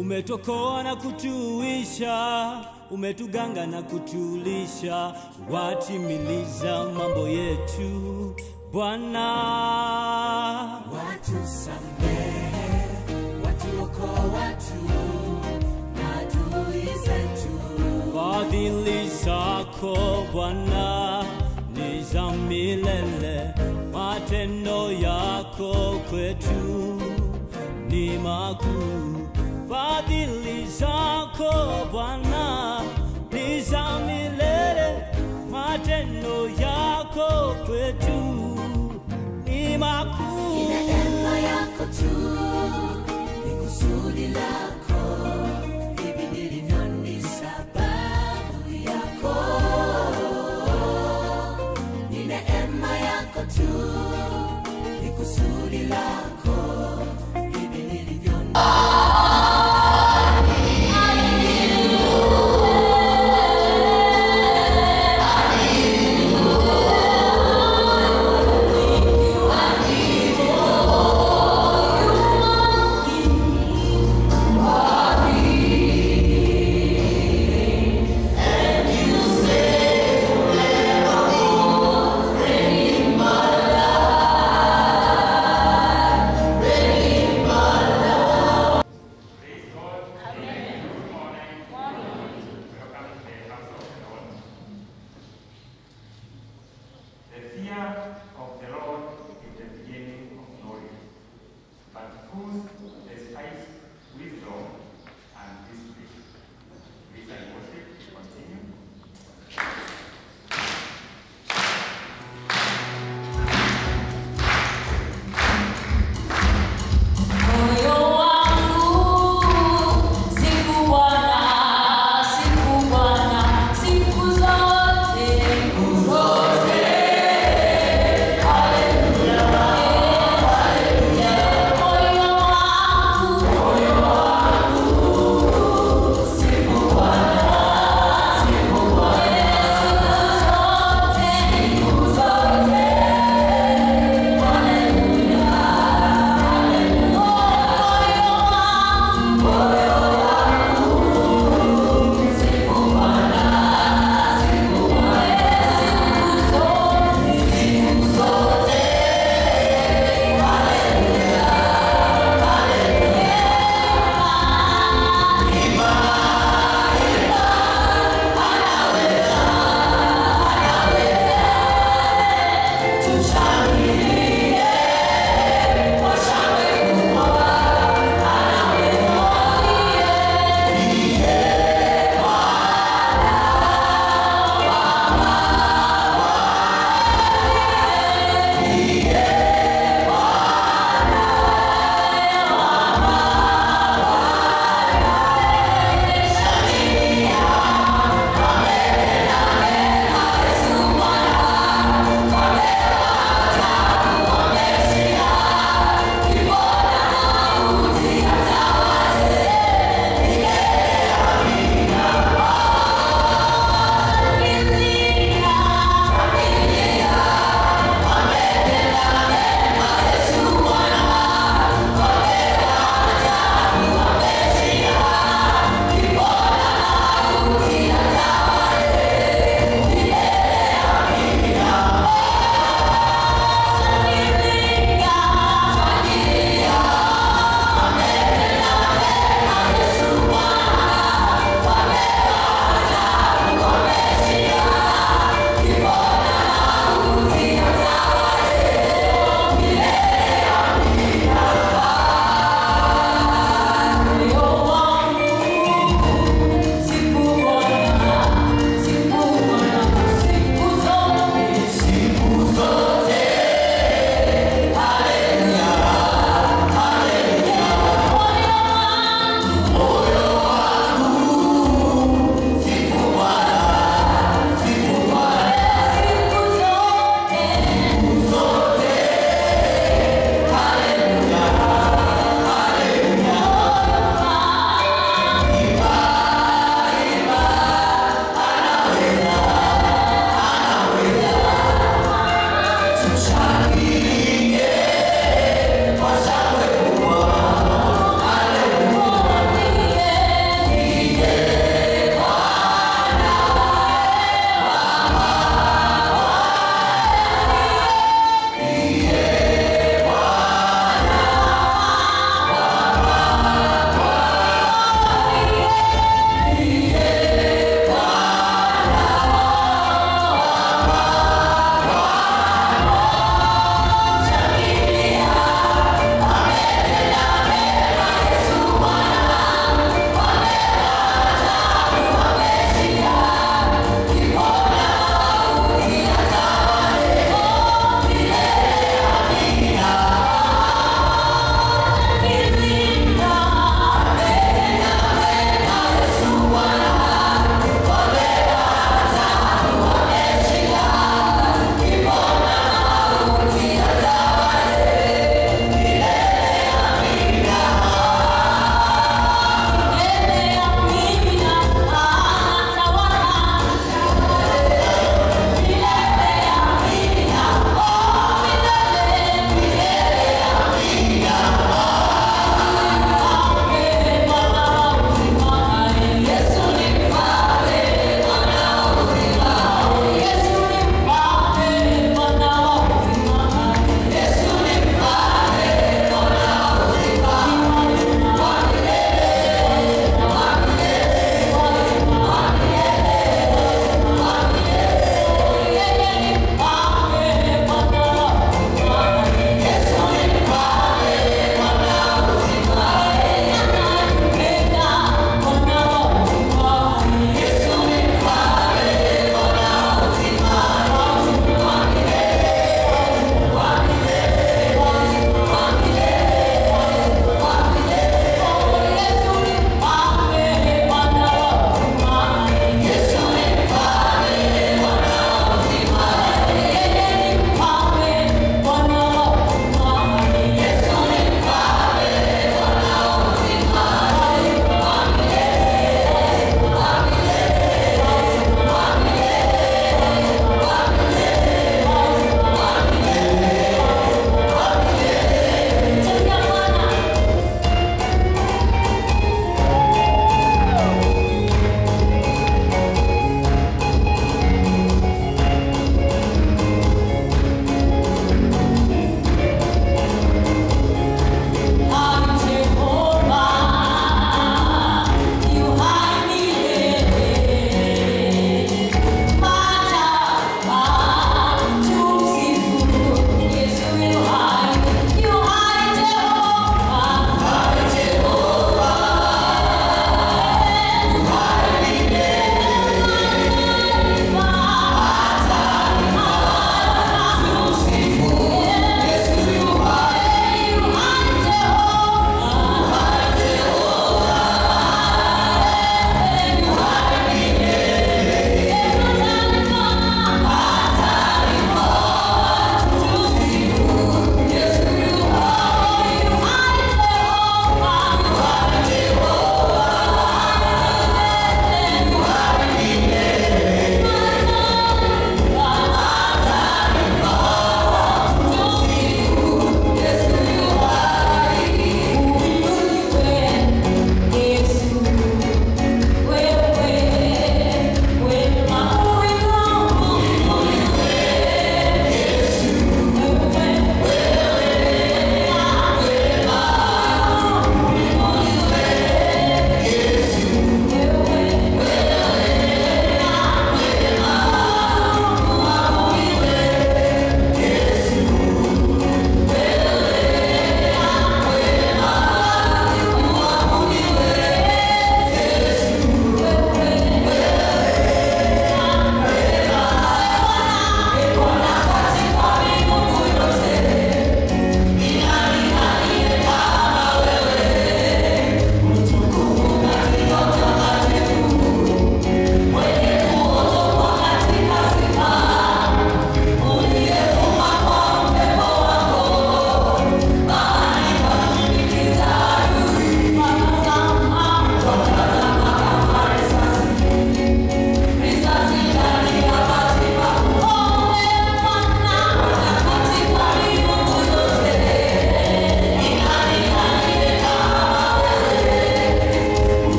Umetokoa na kutuisha, umetuganga na kutulisha, watimiliza mambo yetu Bwana. watusamehe, watuokoa tu na adui zetu. Fadhili zako Bwana ni za milele, matendo yako kwetu ni makuu. Fadhili zako Bwana ni za milele, matendo yako kwetu ni makuu. Neema yako tu ni kusudi lako, hivi nilivyo ni sababu yako. Ni neema yako tu ni kusudi lako, hivi nilivyo ni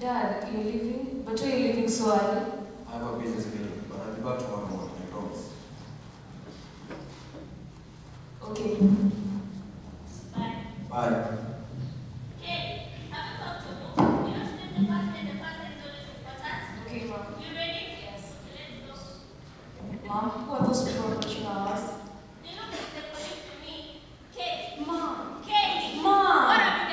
Dad, you're leaving? But why are you leaving so early? I have a business meeting, but I'll be back tomorrow morning, I promise. Okay. Bye. Okay, Mom. Yes. Mom, who are those people approaching our house? Mom. Mom.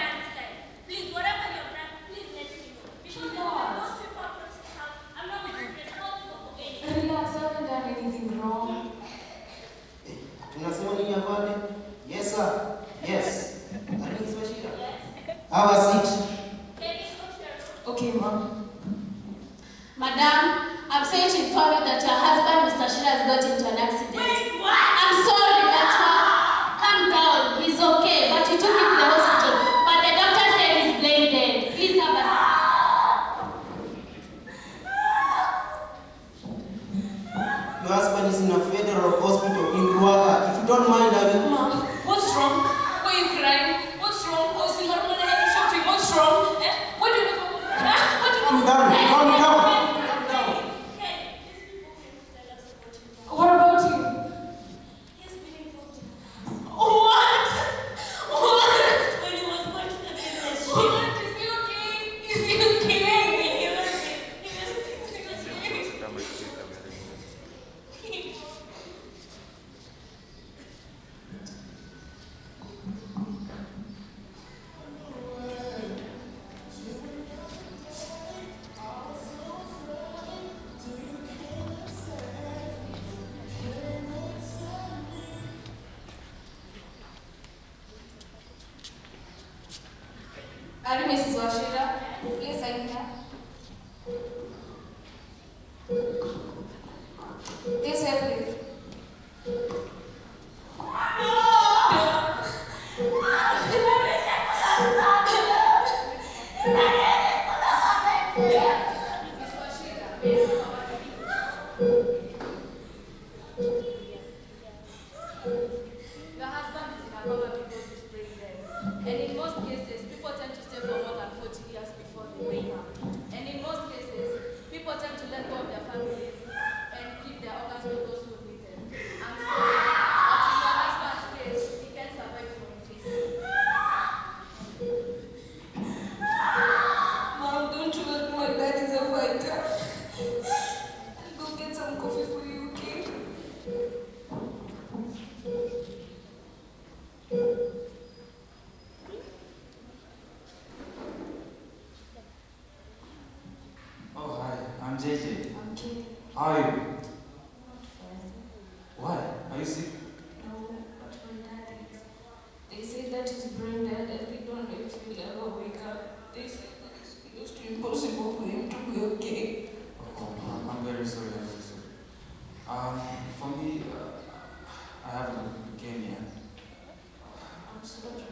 Relax, I haven't done anything wrong. Tunasema nini afande? Yes sir. Yes. Aringi Bashira. Have a seat. Okay, Mom. Madam, I'm sorry to inform you that your husband, Mr. Shira, has got into an accident. I'm sorry, but uh, calm down. He's okay, but you took him to the hospital. But the doctor said he's brain dead. Please have a Your husband is in a federal hospital in Ruaka. If you don't mind, I will. Mom, what's wrong? Why are you crying? What's wrong? Oh, see, hormone heavy shouting. What's wrong? Eh? What do you Ah, what do you Calm down, calm down. What about you? What? What? What? Is he okay? Is he okay? Are you Mrs. Washira? Please sign here. This way, please. Your husband is in a coma because he's brain dead. And in most cases, people tend to stay for more than 40 years before they wake up. And in most cases, people tend to let go of their families and keep their organs to those who need them. I'm sorry, but in your husband's case, he can't survive for a feast. Mom, don't you worry. My dad is a fighter. I'll go get some coffee for you, okay? Oh, hi, I'm JJ. I'm okay. How are you? Not fine. Why? Are you sick? No, but my dad is. They say that he's brain dead and they don't know if he'll ever wake up. They say that it's close to impossible for him to be okay. Oh, I'm- I'm very sorry, I'm very sorry. Um, for me, uh, I have leukemia. I'm sorry.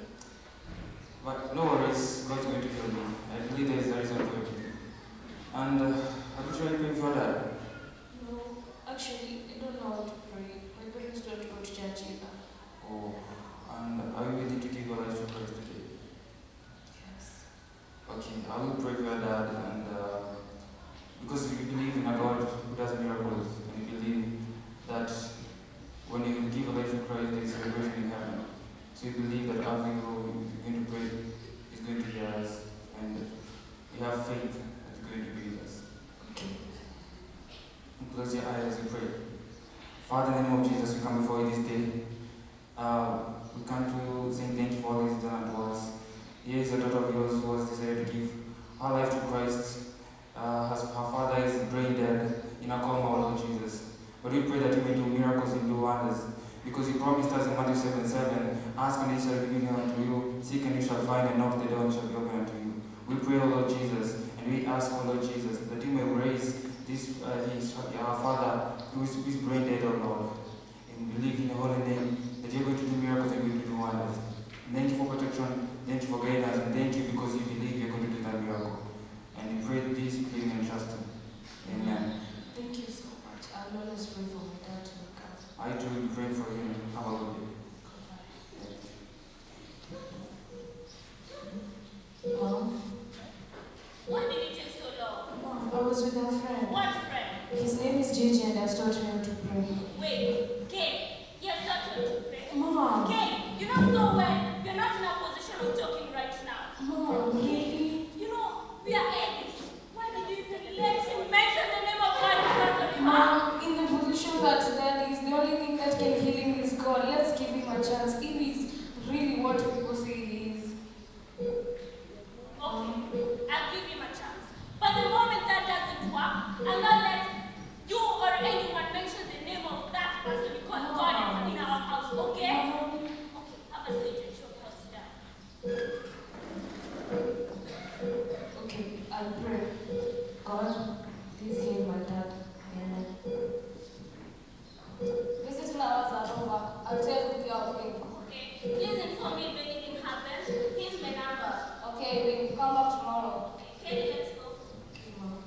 But no worries, God's going to heal me. I believe there is a reason for it. And uh, have you tried praying for that? No, actually, I don't know how to pray. My parents don't go to church either. Oh, and are you willing to give your life to Christ today? Yes. Okay, I will pray for your dad and uh, because we believe in a God who does miracles and we believe that when you give a life to Christ there is celebration in heaven. So we believe that after you go, you're going to pray, He's going to hear us and we have faith that He's going to be with us. Okay. Close your eyes as we pray. Father, in the name of Jesus, we come before you this day. Uh, we come to you saying thank you for all you've done unto us. Here is a daughter of yours who has decided to give her life to Christ. Uh, has, her father is brain dead in a coma, O Lord Jesus. But we pray that you may do miracles and do wonders. Because you promised us in Matthew 7 7, ask and it shall be given unto you, seek and you shall find, and knock the door and it shall be opened unto you. We pray, O Lord Jesus, and we ask, O Lord Jesus, that you may raise this uh, his our father who is, who is brain dead, O Lord. And we believe in your holy name that you're going to do miracles and you're going to do wonders. And thank you for protection, thank you for guidance, and thank you because you believe you're going to do that miracle. And we pray this, believing and trusting. Amen. Thank you so much. I'll always pray for my dad to wake up. I too will pray for him. Have a good day. Mom, was with a friend. What friend? His name is Gigi and has taught me how to pray. Wait, Kay, you have taught her to pray. Mom. Kay, you know so well you're not in a position of talking right now. Mom, really? You know, we are atheists. Why did you even let him mention the name of God in front of you? huh? Mom, in the position that that is, the only thing that can heal him is God. Let's give him a chance. If he's really what people say he is. Okay, I'll give him a chance. But the moment that doesn't work, I'll not let you or anyone mention the name of that person you call God in our house, okay? Okay, have a seat and show us down. Okay, I'll pray. God, please heal my dad. Amen. Visiting hours are over. I'll take with you again. Okay, please inform me if anything happens. Here's my number. Okay, we'll come back tomorrow. Okay, let's go. Okay, Mom.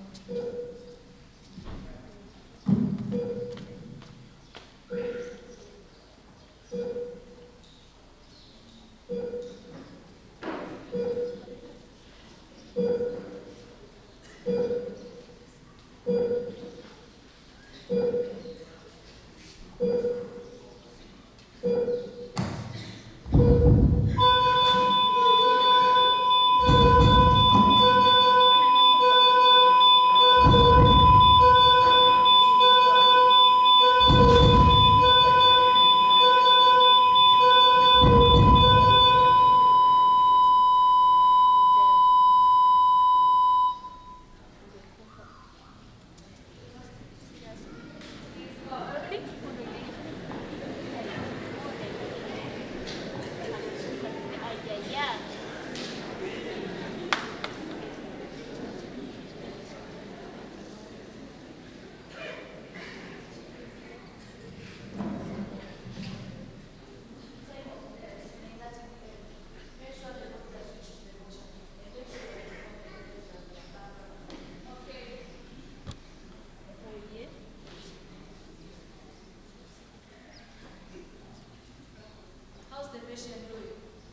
How's the patient doing?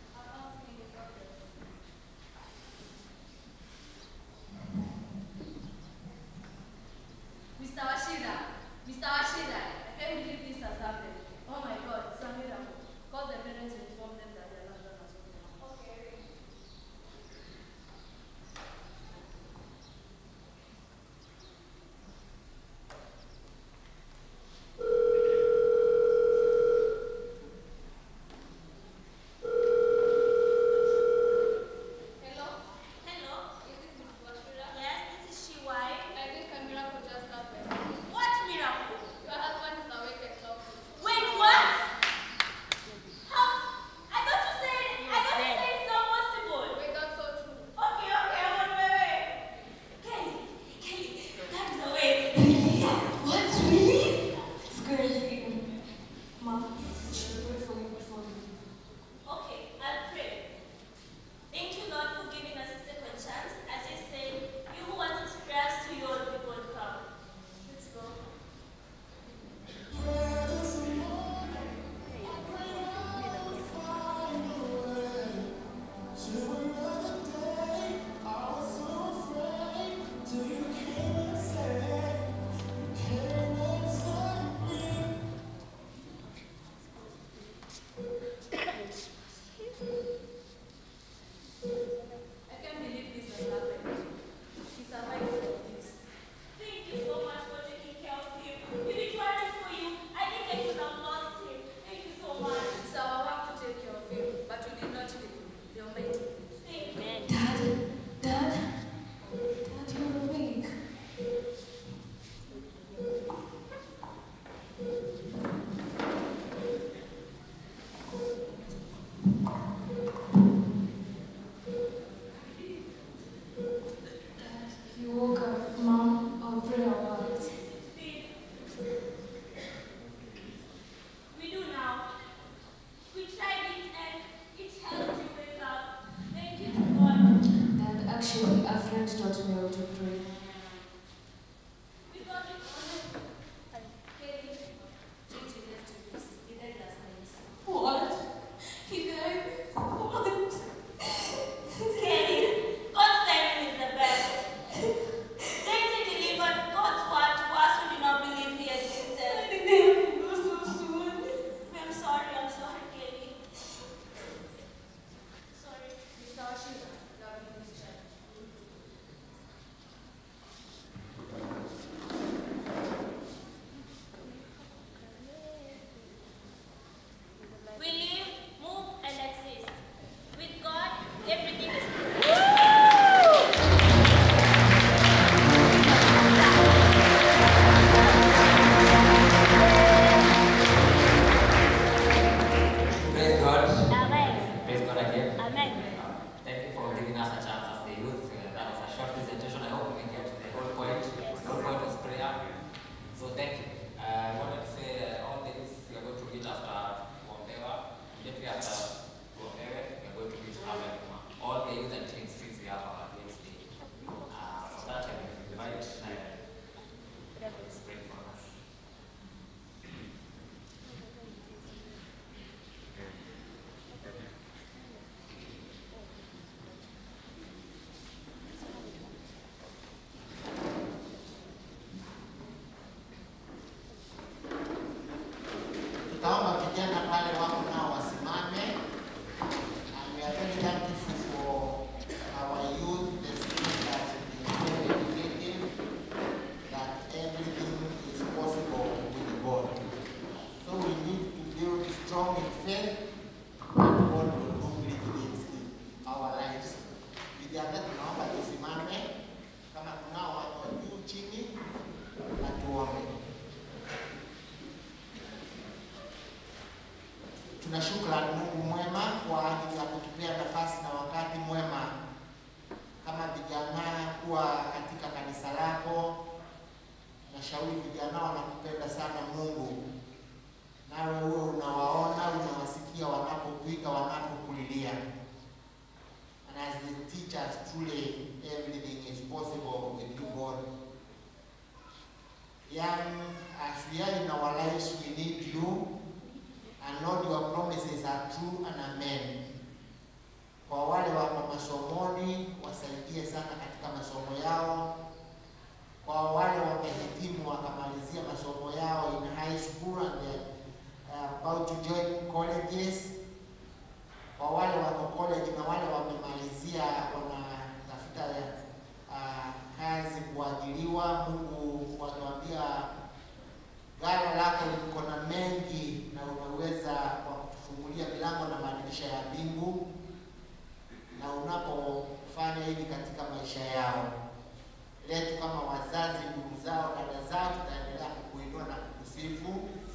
Mr. Washida, Mr. Washida, I can't believe this has happened. Oh my God, it's a miracle. Call the parents and inform them that their loved one has gone home. Okay. Hello? Hello? Is this Mrs. Washira? Yes, this is she wife. I think a miracle just happened. What miracle? Your husband is awake and talking. Wait, what? How? I thought you said, I thought you said it's not possible. Wait, that's so true. Okay, okay, I'm on my way. Kelly, Kelly, that is awake. What? Really? It's good to see you. Mom, should pray for you before you leave. Okay, I'll pray. Thank you, Lord, for giving us a second chance. As you said, you who answers prayers to your people come. Let's go. I can't believe this has happened. He survived from this. Thank you so much for taking care of him. If it wasn't for you, I think I could have lost him. Thank you so much. It's our work to take care of him, but we did not leave him. The Almighty. Thank you. Dad, Dad, Dad, you're awake. Dad, you woke up. Mom, I'll pray about it. We do now. We tried it and it helped you wake up. Thank you to God. Dad, actually, a friend taught me how to pray. We got it. Kelly, Gigi left you this. He died last night. What? He died? What? Kelly, God's timing is the best. JJ tuna shukrani Mungu mwema kwa ajili ya kutupea nafasi na wakati mwema kama vijana kuwa katika kanisa lako. Nashauri vijana wanakupenda sana Mungu, nawe huwe unawaona, unawasikia wanapopiga, wanapokulilia. And as the teachers, truly everything is possible with you, God. Young, as we are in our lives, we need you. And Lord, your promises are true and amen. Kwa wale wako masomoni, wasaidie sana katika masomo yao. Kwa wale wamehitimu wakamalizia masomo yao in high school and they're uh, about to join colleges. Kwa wale wako college na wale wamemalizia wanatafuta uh, kazi kuajiriwa, Mungu watuambia ghala lako liko na mengi na unaweza kwa kutufungulia milango na madirisha ya mbingu, na unapofanya hivi katika maisha yao letu kama wazazi, ndugu zao, dada zao, tutaendelea kukuinua na kukusifu.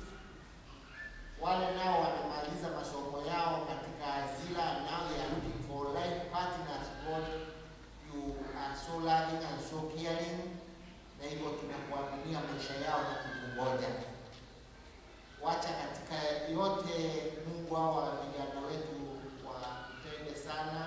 Wale nao wamemaliza masomo yao katika Azila, now they are looking for life partners. God, you are so loving and so caring, na hivyo tunakuaminia maisha yao na kukungoja. Wacha katika yote, Mungu, hawa vijana wetu wapende sana,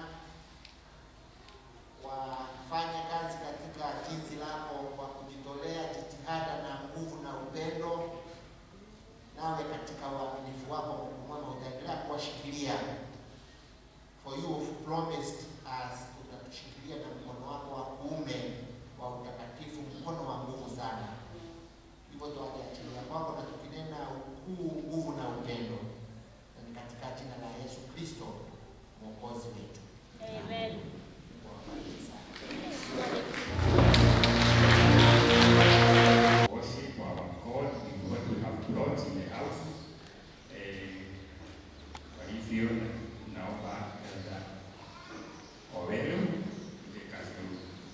wafanye kazi katika jinsi lako kwa kujitolea, jitihada na nguvu na upendo, nawe katika uaminifu wako Mungu mwema utaendelea kuwashikilia. For you have promised us, utatushikilia na mkono wako wa kuume wa utakatifu, mkono wa nguvu sana. Hivyo tuwakiachilia kwako na tukinena ukuu, nguvu na upendo, na ni katika jina la Yesu Kristo mwokozi wetu. Amen. Wabariki sana. worship our God in what we have brought in the house. Eh, Kwa hivyo naomba Elda Owelo Kikazulu.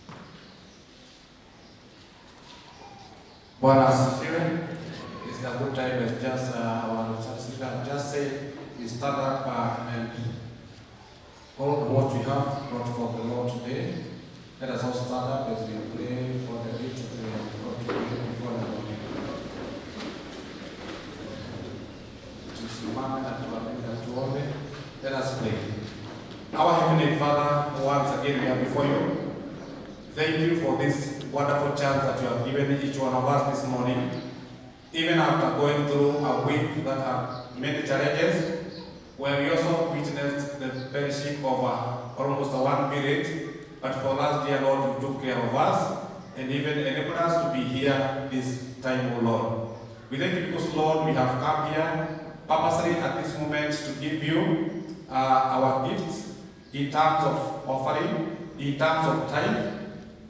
Bwana asifiwe. It's a good time as just uh, our sister just said, we stand up uh, and all what we have brought for the Lord today. Let us all stand up as we pray for the gift that we have brought today before the Lord. Tusimame na tuamini na tuombe. Let us pray. Our Heavenly Father, once again we are before you. Thank you for this wonderful chance that you have given each one of us this morning. Even after going through a week that had many challenges, where we also witnessed the fellowship of uh, almost a one period, but for us, dear Lord, you took care of us and even enabled us to be here this time, O Lord. We thank you because, Lord, we have come here purposely at this moment to give you uh, our gifts in terms of offering, in terms of time,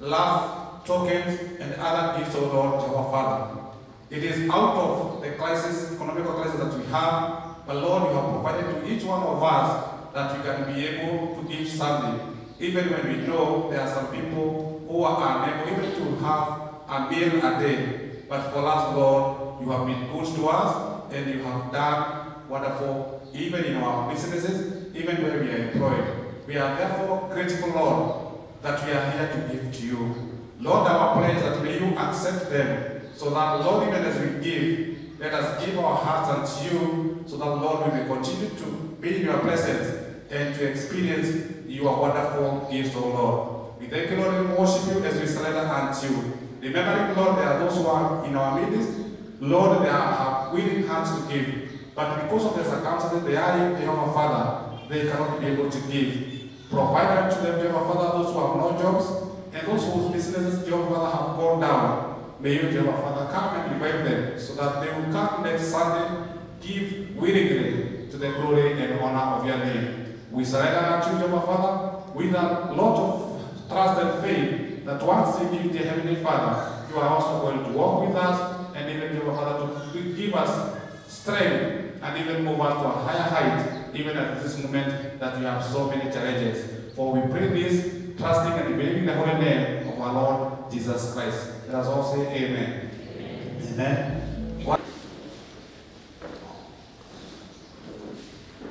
love, tokens, and other gifts, O Lord, our Father. It is out of the crisis, economical crisis that we have, but Lord, you have provided to each one of us that we can be able to give something. Even when we know there are some people who are unable even to have a meal a day. But for us, Lord, you have been good to us and you have done wonderful, even in our businesses, even where we are employed. We are therefore grateful, Lord, that we are here to give to you. Lord, our prayer is that may you accept them so that, Lord, even as we give, let us give our hearts unto you so that, Lord, we may continue to be in your presence and to experience your wonderful gifts, O Lord. We thank you, Lord, and worship you as we surrender unto you. Remembering, Lord, there are those who are in our midst, Lord, they are, have willing hands to give. But because of the circumstances they are in, Jehovah Father, they cannot be able to give. Provide unto them, Jehovah Father, those who have no jobs, and those whose businesses, Jehovah Father, have gone down. May you, Jehovah Father, come and revive them so that they will come next Sunday, give willingly to the glory and honor of your name. We surrender unto you, Jehovah Father, with a lot of trust and faith that once you give the Heavenly Father, you are also going to walk with us and even, Jehovah Father, to give us strength and even move us to a higher height, even at this moment that we have so many challenges. For we pray this, trusting and believing the holy name of our Lord Jesus Christ. Let us all say amen. Amen.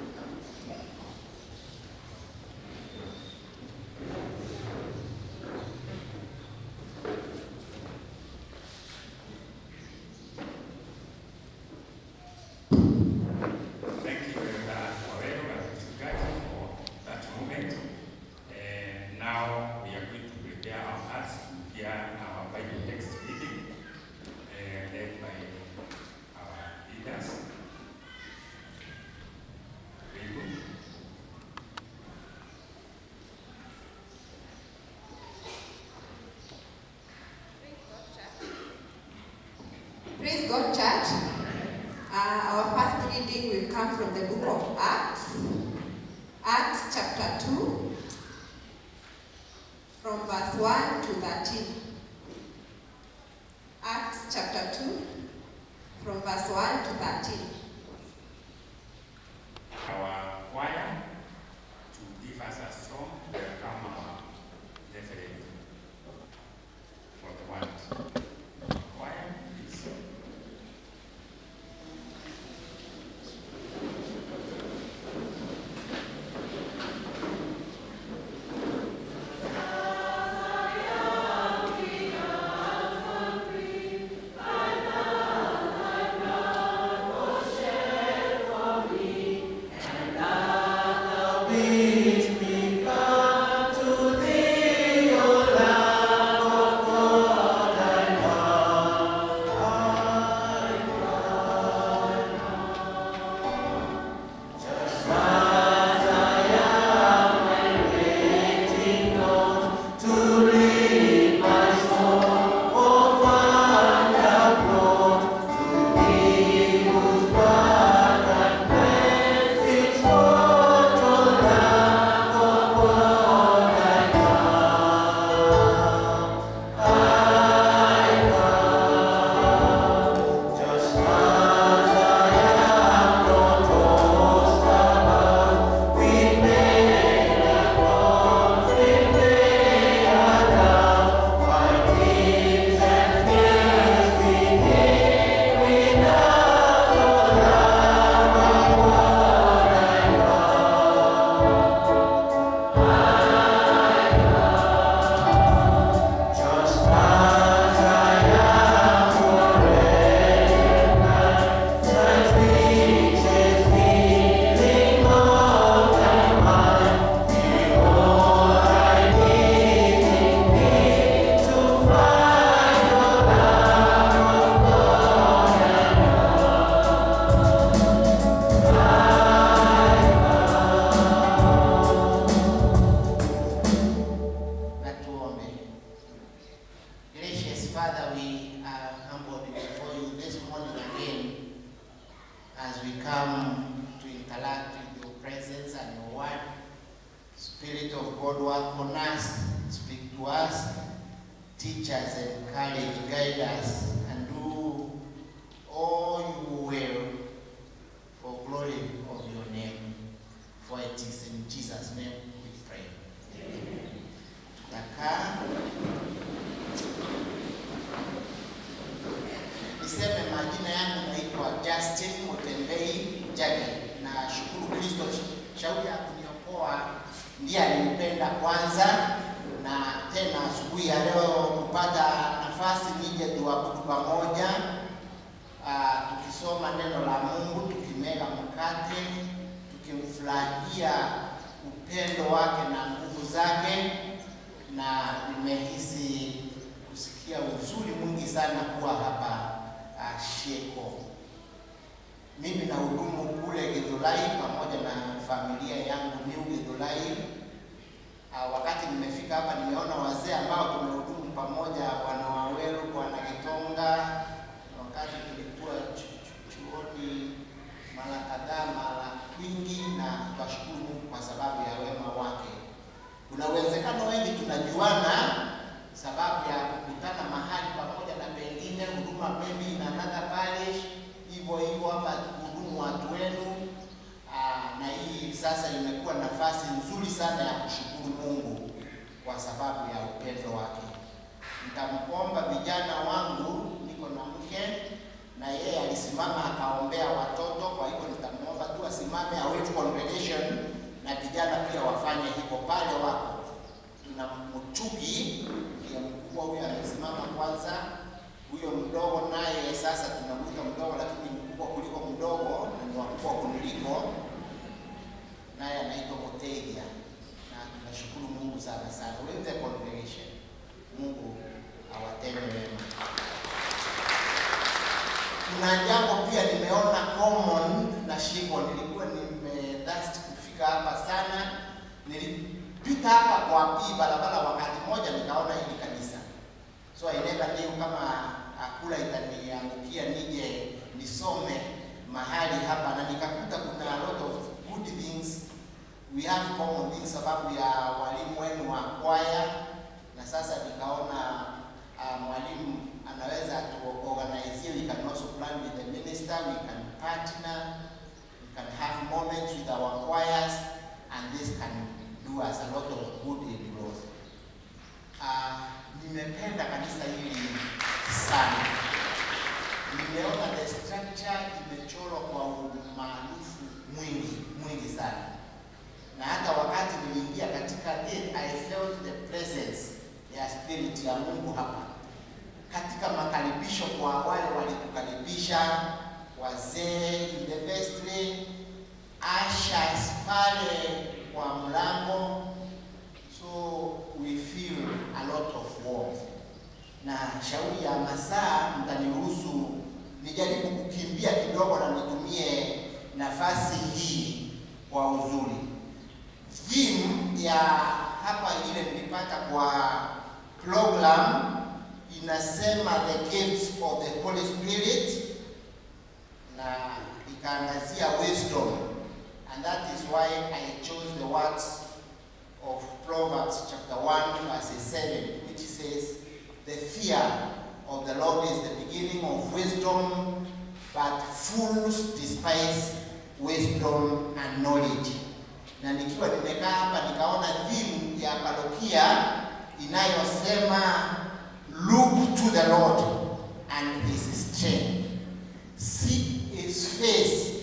come from the book of Acts, Acts chapter 2, from verse 1 to 13. Acts chapter 2, from verse 1 to 13. Our choir to give us a song, welcome our reverend for the word. Choir, please. Na tuombe. Gracious Father, we are humbled before you this morning again as we come to interact with your presence and your word. Spirit of God, work on us, speak to us, teach us, encourage, guide us, and do all you will for glory of your name. For it is in Jesus' name we pray. Tutakaa. Niseme majina yangu naitwa Justin Mutembei Jage. Na shukuru Kristo, shauri ya kuniokoa ndiye alinipenda kwanza, na tena asubuhi ya leo kupata nafasi nije tuabudu pamoja, ah, tukisoma neno la Mungu, tukimega mkate, tukimfurahia upendo wake na nguvu zake, na nimehisi kusikia uzuri mwingi sana kuwa hapa uh, Sheko. Mimi na hudumu kule Githurai pamoja na familia yangu New Githurai. Uh, wakati nimefika hapa nimeona wazee ambao tumehudumu pamoja, bwana Waweru, bwana Gitonga, wakati tulikuwa chu- chu- chuoni mara kadhaa, mara kwingi, na twashukuru Mungu kwa sababu ya wema wake. Kuna uwezekano wengi tunajuana sababu ya kukutana mahali pamoja na pengine huduma maybe in another parish, hivyo hivyo hapa hudumu watu wenu. Aa, na hii sasa imekuwa nafasi nzuri sana ya kushukuru Mungu kwa sababu ya upendo wake. Nitamkomba vijana wangu, niko na mke na yeye alisimama akaombea watoto, kwa hivyo nitamwomba tu asimame await congregation na vijana pia wafanye hivyo pale wako. Tuna mchugi ndiye mkubwa huyo amesimama kwanza, huyo mdogo naye sasa tunamwita mdogo, lakini ni mkubwa kuliko mdogo na ni wakubwa kuniliko, naye anaitwa Moteja, na tunashukuru Mungu sana sana. With the congregation, Mungu awatende wema. Kuna jambo pia nimeona common na Shiko, nilikuwa nimedhasti kufika hapa sana. Nilipita hapa kwa hii barabara wakati mmoja, nikaona hili kanisa, so I never knew kama akula itaniangukia nije nisome mahali hapa, na nikakuta kuna we have common things sababu ya walimu wenu wa kwaya, na sasa nikaona uh, mwalimu anaweza tuorganize, we can also plan with the minister, we can partner, we can have moments with our choirs, and this can do us a lot of good in growth. Uh, nimependa kanisa hili sana. Nimeona the structure imechorwa kwa umaarufu mwingi mwingi sana, na hata wakati niliingia katika it, I felt the presence ya spirit ya Mungu hapa katika makaribisho kwa wale walitukaribisha, wazee in the vestry, ushers pale kwa mlango, so we feel a lot of warmth. Na shauri ya masaa, mtaniruhusu nijaribu kukimbia kidogo na nitumie nafasi hii kwa uzuri. Theme ya hapa ile nilipata kwa program inasema the gifts of the Holy Spirit na ikaangazia wisdom and that is why I chose the words of Proverbs chapter 1 verse 7 which says the fear of the Lord is the beginning of wisdom but fools despise wisdom and knowledge na nikiwa nimekaa hapa nikaona theme ya parokia inayosema Look to the Lord and his strength. Seek his face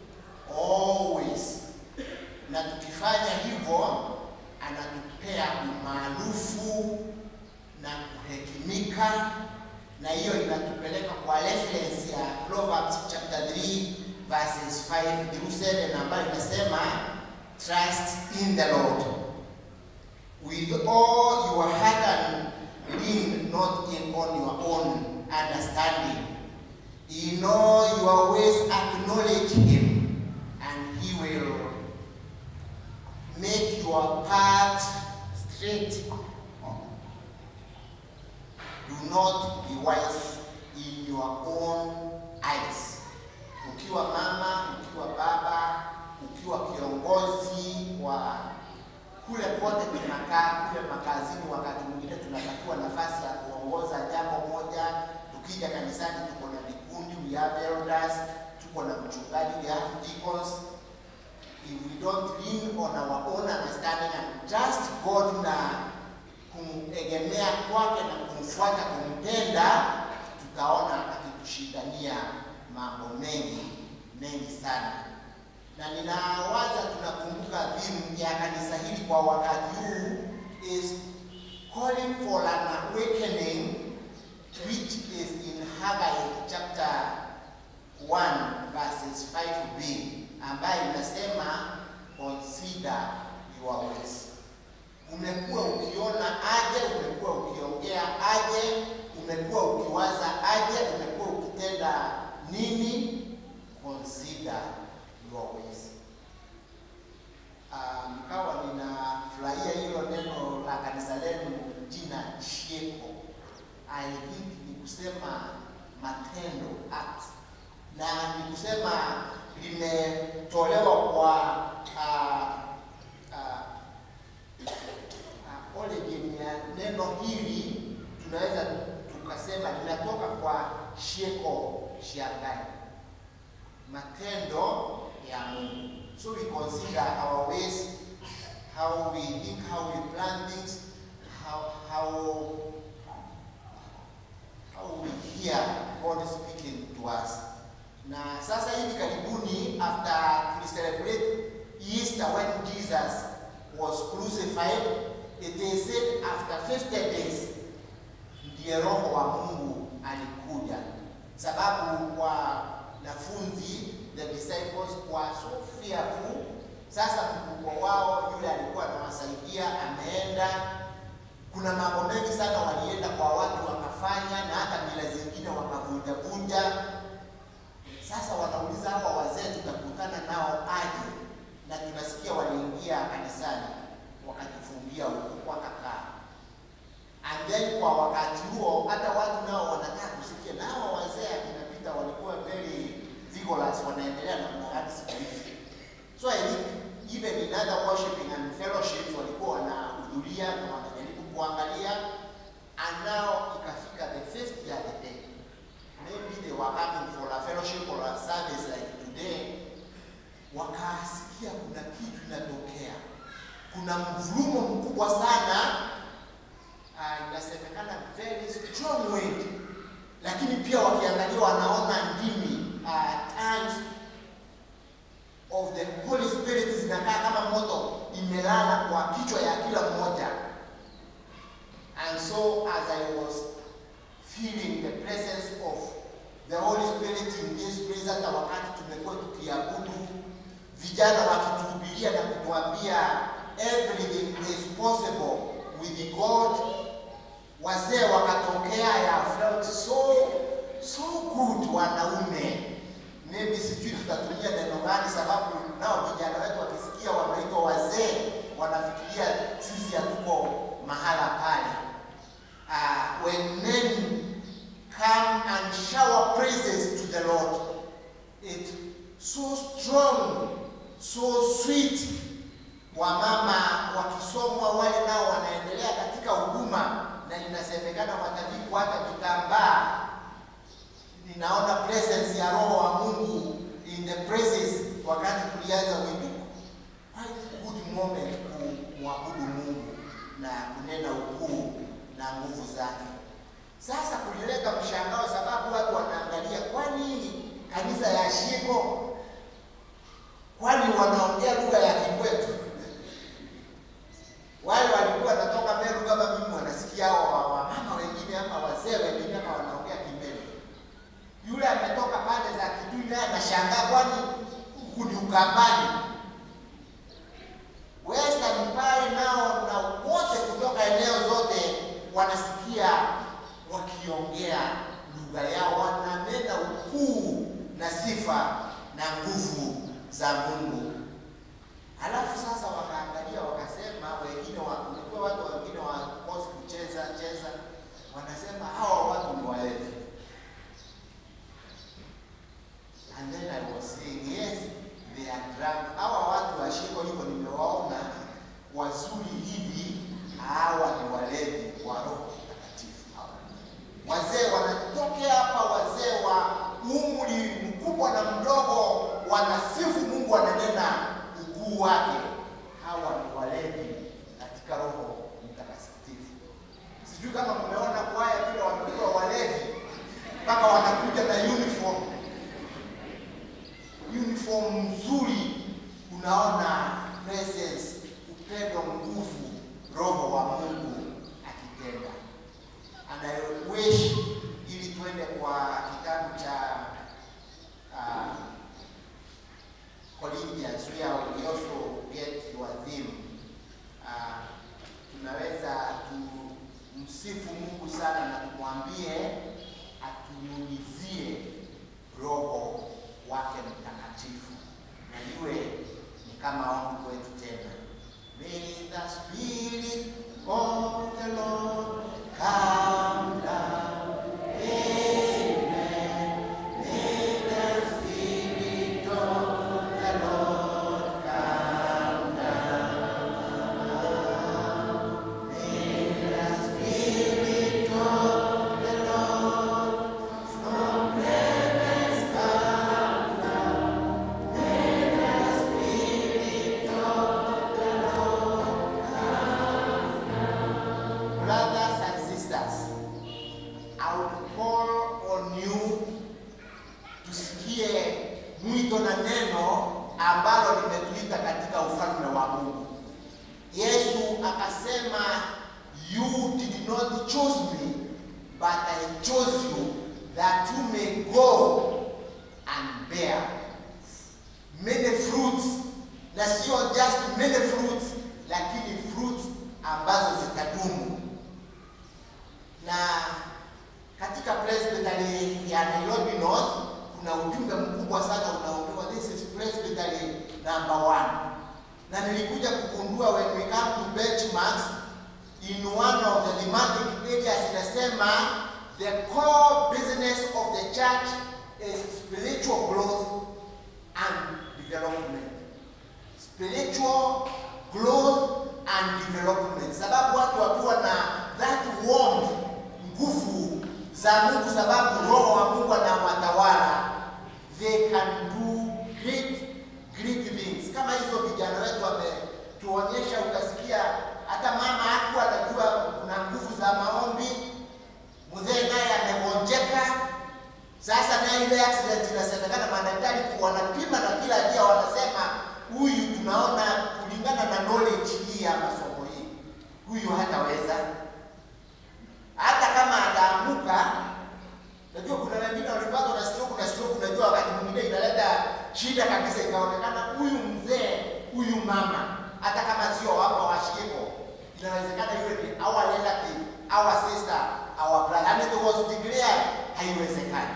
always. Na tukifanya hivyo anatupea umaarufu na kuhekimika, na hiyo inatupeleka kwa reference ya Proverbs chapter 3 verses 5 through 7 ambayo inasema trust in the Lord with all your heart and lean not in on your own understanding. In all your ways acknowledge him, and he will make your path straight. Do not be wise in your own eyes. Ukiwa mama, ukiwa baba, ukiwa kiongozi wa kule kote tunakaa kule makazini, wakati mwingine tunapatiwa nafasi ya kuongoza jambo moja. Tukija kanisani, tuko na vikundi, we have elders, tuko na mchungaji, we have deacons. If we don't lean on our own understanding and trust God na kumegemea kwake na kumfuata, kumpenda, tutaona akitushindania mambo mengi mengi sana na ninawaza tunakumbuka theme ya kanisa hili kwa wakati huu is calling for an awakening which is in Haggai chapter 1 verses 5b ambayo inasema consider your ways. Umekuwa ukiona aje? Umekuwa ukiongea aje? Umekuwa ukiwaza aje? Umekuwa ukitenda nini? Consider your ways. Uh, nikawa ninafurahia hilo neno la kanisa lenu jina Chieko. I think ni kusema matendo act, na ni kusema limetolewa kwa uh, uh, uh, origin ya neno hili, tunaweza tukasema linatoka kwa Shieko Shiangai, matendo ya Mungu. So we consider our ways, how we think, how we plan things, how how how we hear God speaking to us. Na sasa hivi karibuni after we celebrate Easter when Jesus was crucified, it is said after 50 days ndiye roho wa Mungu alikuja, sababu wanafunzi the disciples were so fearful. Sasa mkubwa wao yule alikuwa anawasaidia ameenda. Kuna mambo mengi sana walienda kwa watu wakafanya, na hata mila zingine wakavunja vunja. Sasa wanauliza hawa wazee tutakutana nao aje? Na tunasikia waliingia kanisani wakajifungia huko wakakaa. And then kwa wakati huo hata watu nao wanataka kusikia, na hawa wazee akina Peter walikuwa very vigorous, wanaendelea na mnaradi siku hizi. So I think even in other worshiping and fellowships walikuwa wanahudhuria na wanajaribu kuangalia and now ikafika the fifth year the day maybe they were coming for a fellowship or a service like today wakasikia kuna kitu inatokea kuna mvurumo mkubwa sana uh, inasemekana very strong wind lakini pia wakiangalia wanaona ndimi uh, tongues of the Holy Spirit zinakaa kama moto imelala kwa kichwa ya kila mmoja. And so as I was feeling the presence of the Holy Spirit in this place, hata wakati tumekuwa tukiabudu, vijana wakituhubiria na kutuambia everything is possible with God, wazee wakatokea, ya felt so so good wanaume maybe sijui tutatumia neno gani, sababu nao vijana wetu wakisikia wanaitwa wazee wanafikiria sisi hatuko mahala pale. Uh, when men come and shower praises to the Lord, it's so strong, so sweet. Wamama wakisomwa wale nao wanaendelea katika huduma, na inasemekana watavikwa hata vitambaa ninaona presence ya roho wa Mungu in the presence wakati tulianza wimbo. Quite good moment kumwabudu Mungu na kunena ukuu na nguvu zake. Sasa kulileta mshangao, sababu watu wanaangalia, kwani kanisa ya Shiko, kwani wanaongea lugha ya Kikwetu? Wale walikuwa wanatoka Meru kama mimi, wanasikia hao wamama wengine ama wazee wengine ama wanaongea Kimeru yule ametoka pande za Kitui naye anashangaa, kwani huku ni Ukambani. Western pale nao na wote kutoka eneo zote wanasikia wakiongea lugha yao, wananena ukuu na sifa na nguvu za Mungu. Halafu sasa wakaangalia wakasema, wengine walikuwa watu wengine wakosi kucheza cheza, wanasema hawa watu ni walevi. And then I was saying, yes, they are drunk. Hawa watu wa Shiko hivyo nimewaona wazuri hivi, hawa ni walevi wa Roho Mtakatifu. Wazee wanatokea hapa, wazee wa umri mkubwa na mdogo, wanasifu Mungu, wananena ukuu wake. Hawa ni walevi katika Roho Mtakatifu. Sijui kama mmeona kwaya vile wamekuwa walevi mpaka wanakuja na uniform uniform nzuri, unaona presence, upendo, nguvu, roho wa Mungu akitenda. And I wish ili tuende kwa kitabu cha uh, Corinthians where we also get your theme. Uh, tunaweza tumsifu Mungu sana na tumwambie atunyunyizie roho wake mtakatifu na iwe ni kama ombi kwetu tena. May the spirit of the Lord come down. Amen. May the spirit of the Lord come down. May the spirit of the Lord from heavens come down. May the spirit of the Lord come down. Brothers and sisters, I would call on you tusikie mwito na neno ambalo limetuita katika ufalme wa Mungu. Yesu akasema, you did not choose me, but I chose you that you may go and bear many fruits, na sio just many fruits, lakini fruits ambazo zitadumu. Na katika presbytery ya Nairobi North kuna ujumbe mkubwa sana unaopewa, this is presbytery number one, na nilikuja kugundua when we come to benchmarks in one of the thematic areas inasema the core business of the church is spiritual growth and development. spiritual growth and development, sababu watu wakiwa na that warmth, nguvu za Mungu, sababu roho wa Mungu anawatawala, they can do great great things. Kama hizo vijana wetu wametuonyesha, ukasikia hata mama hakuwa anajua kuna nguvu za maombi, mzee naye amegonjeka. Sasa naye ile accident inasemekana madaktari wanapima na kila dia wanasema huyu tunaona kulingana na knowledge hii ya masomo hii, huyu hataweza. Hata kama ataamuka, najua kuna wengine walipatwa na stroke na stroke, unajua wakati mwingine inaleta shida kabisa, ikaonekana huyu mzee, huyu mama, hata kama sio wapa washiko, inawezekana yule ni our relative, our sister, our brother, and it was declared haiwezekani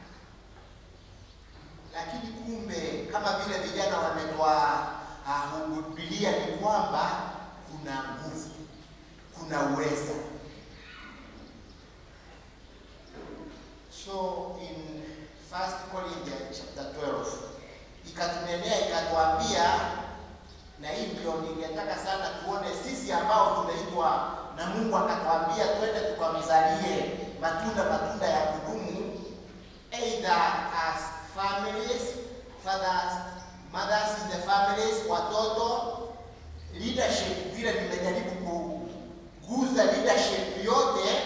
lakini kumbe kama vile vijana wametoa uh, Biblia ni kwamba kuna nguvu, kuna uweza. So in First Corinthians chapter 12 ikatunenea ikatuambia, na hii ndio ningetaka sana tuone sisi ambao tumeitwa na Mungu akatuambia twende tukamzalie matunda matunda ya kudumu either as families, fathers, mothers in the families, watoto, leadership, vile nimejaribu kuguza leadership yote,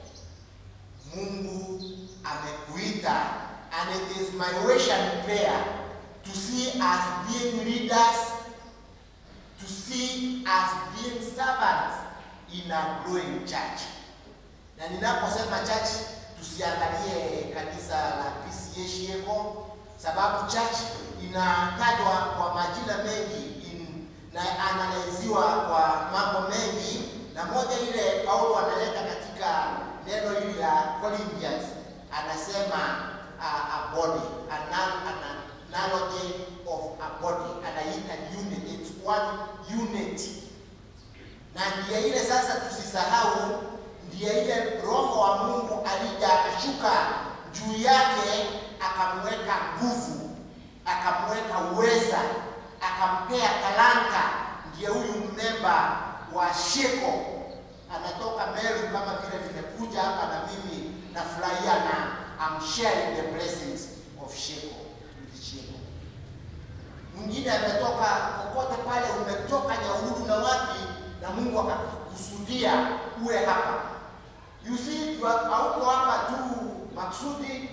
Mungu amekuita and it is my wish and prayer to see us being leaders, to see us being servants in a growing church. Na ninaposema church, tusiangalie kanisa la PCA Shieko, sababu church inatajwa kwa majina mengi in, na analiziwa kwa mambo mengi, na moja ile Paulo analeta katika neno hili la Corinthians anasema uh, a body an, an analogy of a body, anaita unit, it's one unity, na ndiye ile sasa tusisahau ndiye ile Roho wa Mungu alija akashuka juu yake, akamweka nguvu, akamweka uweza, akampea talanta. Ndiye huyu mmemba wa Sheko anatoka Meru, kama vile vimekuja hapa na mimi nafurahia na I'm sharing the blessings of Sheko with Sheko. Mwingine ametoka kokote pale, umetoka Nyahururu na wapi, na Mungu akakusudia uwe hapa. You see, hauko hapa tu maksudi.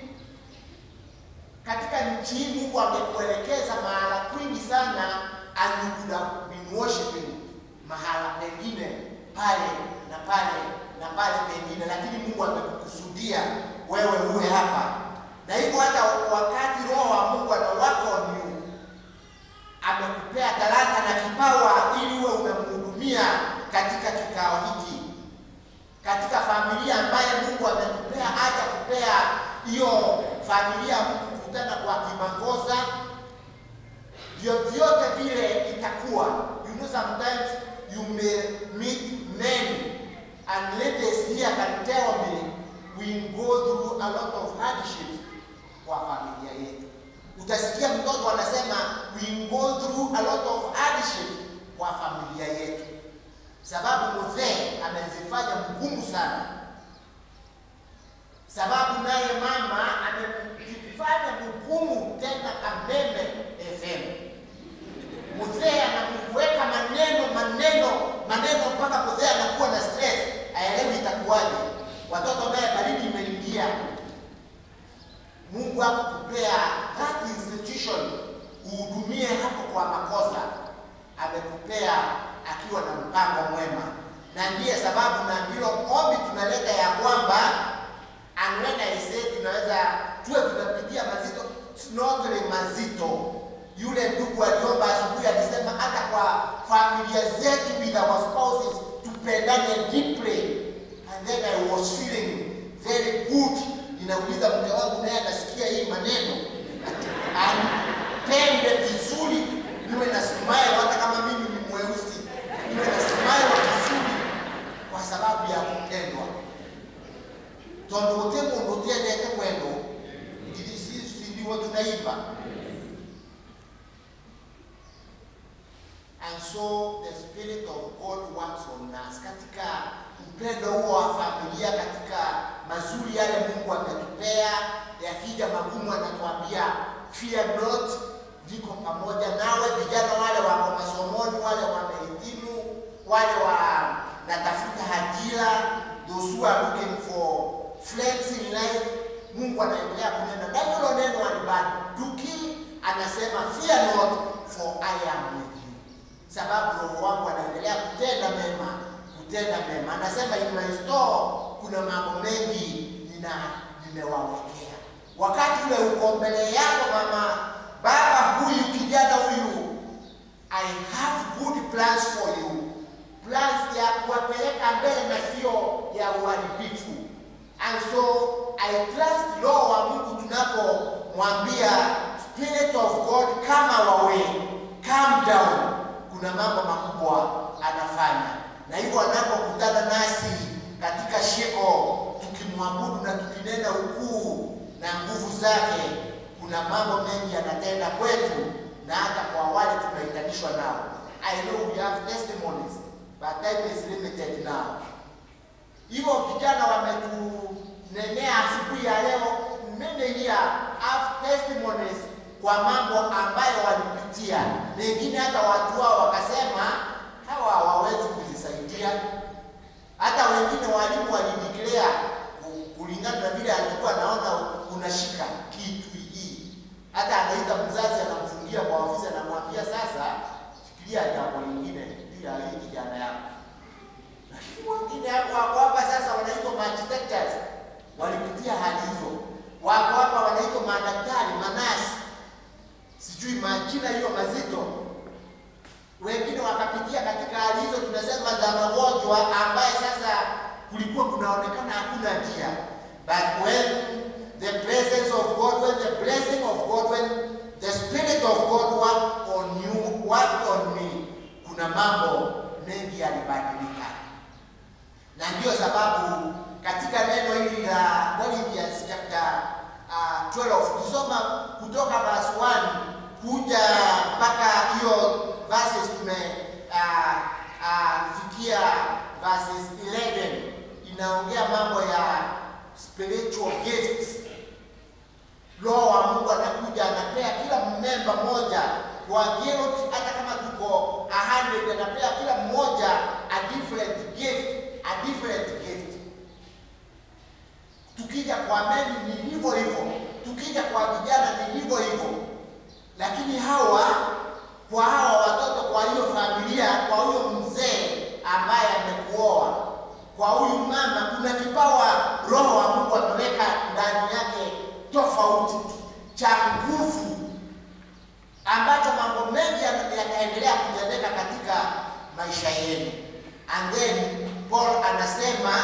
Katika nchi hii Mungu amekuelekeza mahala kwingi sana, and you could have been worshiping mahala pengine pale na pale na pale pengine, lakini Mungu amekukusudia wewe uwe hapa, na hivyo hata wakati Roho wa Mungu anawaka on you, amekupea talanta na kipawa ili uwe unamhudumia katika kikao hiki katika familia ambaye Mungu amekupea aja kupea hiyo familia mkukutana kwa kimakosa, ndio vyote vile itakuwa. You know, sometimes you may meet men and ladies here can tell me we go through a lot of hardships kwa familia yetu. Utasikia mtoto anasema we go through a lot of hardships kwa familia yetu sababu mzee amezifanya mgumu sana, sababu naye mama amejifanya mgumu tena kameme FM. Mzee anakuweka maneno maneno maneno mpaka mzee anakuwa na stress, aelewi itakuwaje. Watoto naye baridi imeingia. Mungu hakukupea that institution uhudumie hapo kwa makosa, amekupea akiwa na mpango mwema, na ndiye sababu na ndilo ombi tunaleta ya kwamba anwena ise tunaweza tuwe tunapitia mazito, snortele mazito. Yule ndugu aliomba asubuhi, alisema hata kwa familia zetu with our spouses tupendane deeply, and then I was feeling very good. Ninauliza mke wangu, naye anasikia hii maneno anipende vizuri, niwe na smile hata kama mimi ni mweusi niwe na smile vizuri kwa sababu ya kupendwa tondu guti mundu utiendete kwendo si ndiwo tunaimba hatujui yale Mungu ametupea. Yakija magumu, anatuambia fear not, niko pamoja nawe. Vijana wale wako masomoni, wale wamehitimu, wale wanatafuta ajira, those who are looking for friends in life, Mungu anaendelea kunena na hilo neno alibanduki, anasema fear not for I am with you, sababu roho wangu anaendelea kutenda mema, kutenda mema. Anasema in my store kuna mambo mengi nina nimewawekea. Wakati ule uko mbele yako mama, baba huyu, kijana huyu, I have good plans for you, plans ya kuwapeleka mbele na sio ya uharibifu. And so I trust Roho wa Mungu tunapomwambia Spirit of God come our way, calm down, kuna mambo makubwa anafanya, na hivyo anapokutana nasi katika sheko, tukimwabudu na tukinena ukuu na nguvu zake, kuna mambo mengi anatenda kwetu na hata kwa wale tumehitanishwa nao. I know we have testimonies, but time is limited now. Hivyo vijana wametunenea asubuhi ya leo, many here have testimonies kwa mambo ambayo walipitia. Mengine hata watu wao wakasema hawa hawawezi kuzisaidia. Hata wengine walimu walideclare ku- kulingana na vile alikuwa anaona unashika kitu hii. Hata anaita mzazi, anamfungia kwa ofisi, anamwambia sasa, fikiria jambo lingine juu ya hii kijana yako lakini wengine hapo wako hapa sasa wanaitwa architects, walipitia hali hizo. Wako hapa wanaitwa madaktari, manasi, sijui majina hiyo mazito. Wengine wakapitia katika hali hizo, tunasema za magonjwa ambaye sasa kulikuwa kunaonekana hakuna njia, but when the presence of God, when the blessing of God, when the spirit of God worked on you, worked on me, kuna mambo mengi yalibadilika na ndiyo sababu katika neno hili la Corinthians chapter uh, 12 kusoma kutoka verse 1 kuja mpaka hiyo verses tume uh, uh, fikia verses 11 inaongea mambo ya spiritual gifts. Roho wa Mungu anakuja anapea kila memba moja kwa guilt, hata kama tuko 100 anapea kila mmoja a different gift, a different gift. Tukija kwa meni ni hivyo hivyo, tukija kwa vijana ni hivyo hivyo, lakini hawa kwa hawa watoto, kwa hiyo familia, kwa huyo mzee ambaye amekuoa, kwa huyu mama, kuna kipawa Roho wa Mungu ameweka ndani yake tofauti cha nguvu ambacho mambo mengi yata- yataendelea kutendeka katika maisha yenu. And then Paul anasema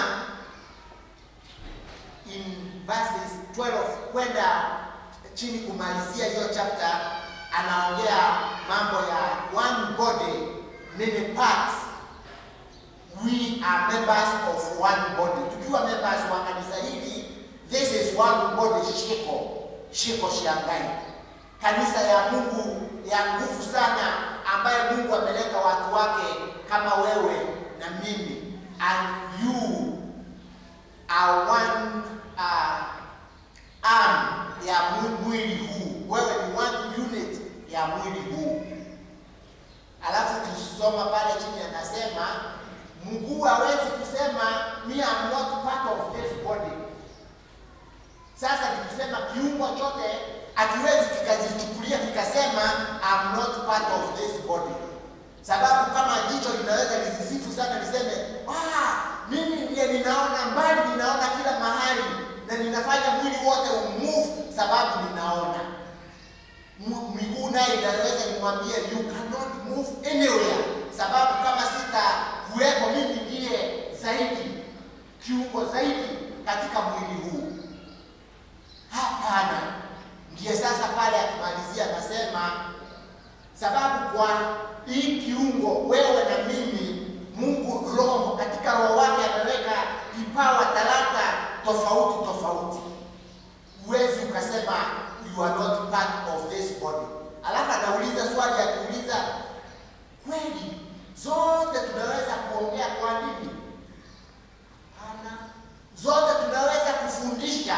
in verses 12 kwenda chini kumalizia hiyo chapter, anaongea mambo ya one body many parts. We are members of one body. Tukiwa members wa kanisa hili, this is one body, shiko shiko Shangai, kanisa ya Mungu ya nguvu sana, ambaye Mungu ameleta watu wake kama wewe na mimi, and you are one uh, arm ya mwi- mwili huu. Wewe ni one unit ya mwili huu. Alafu tukisoma pale chini anasema mguu hawezi kusema me am not part of this body. Sasa tukisema kiungo chote akiwezi kikajichukulia kikasema I'm not part of this body, sababu kama jicho linaweza lisisifu sana liseme ah, mimi ndiye ninaona mbali, ninaona kila mahali na ninafanya mwili wote umove sababu ninaona. M- Miguu naye inaweza nimwambie you cannot move anywhere, sababu kama sita kuwepo mimi ndiye zaidi kiungo zaidi katika mwili huu. Hapana. Ndiye sasa pale akimalizia anasema, sababu kwa hii kiungo wewe na mimi, Mungu Roho katika roho wake ameweka kipawa, talanta tofauti tofauti. Huwezi ukasema you are not part of this body. Alafu anauliza swali akiuliza, kweli zote tunaweza kuongea kwa nini? Hapana. Zote tunaweza kufundisha kufundisha,